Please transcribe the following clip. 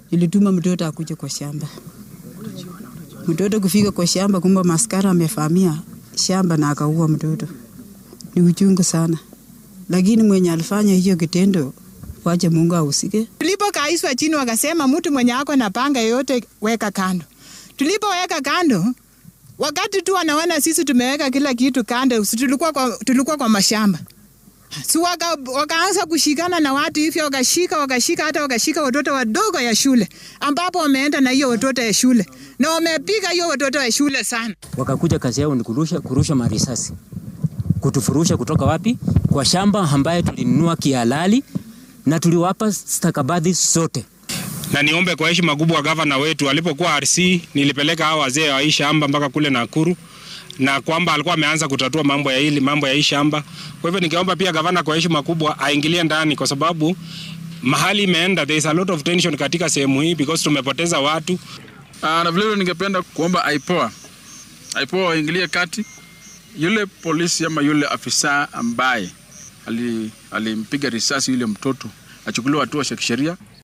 nilituma mtoto akuje kwa shamba. Mtoto kufika kwa shamba, kumbe maskara amevamia shamba na akaua mtoto. Ni uchungu sana, lakini mwenye alifanya hiyo kitendo, wache Mungu ahusike. Tulipokaiswa chini, wakasema mtu mwenye ako na panga yote weka kando. Tulipoweka kando, wakati tu wanaona sisi tumeweka kila kitu kando, si tulikuwa kwa, tulikuwa kwa mashamba si waka, wakaanza kushikana na watu hivyo, wakashika wakashika, hata wakashika watoto wadogo ya shule, ambapo wameenda na hiyo watoto ya shule na wamepiga hiyo watoto ya shule sana. Wakakuja kazi yao ni kurusha, kurusha marisasi, kutufurusha kutoka wapi? Kwa shamba ambaye tulinunua kihalali na tuliwapa stakabadhi zote na niombe kwa heshima kubwa gavana wetu alipokuwa RC, nilipeleka hao wazee wa hii shamba mpaka kule Nakuru na kwamba alikuwa ameanza kutatua mambo ya hili mambo ya hii shamba. Kwa hivyo ningeomba pia gavana kwa heshima kubwa aingilie ndani, kwa sababu mahali imeenda, there is a lot of tension katika sehemu hii because tumepoteza watu. Aa, na vilevile ningependa kuomba aipoa aipoa waingilie kati yule polisi ama yule afisa ambaye alimpiga risasi yule mtoto achukuliwe hatua za kisheria.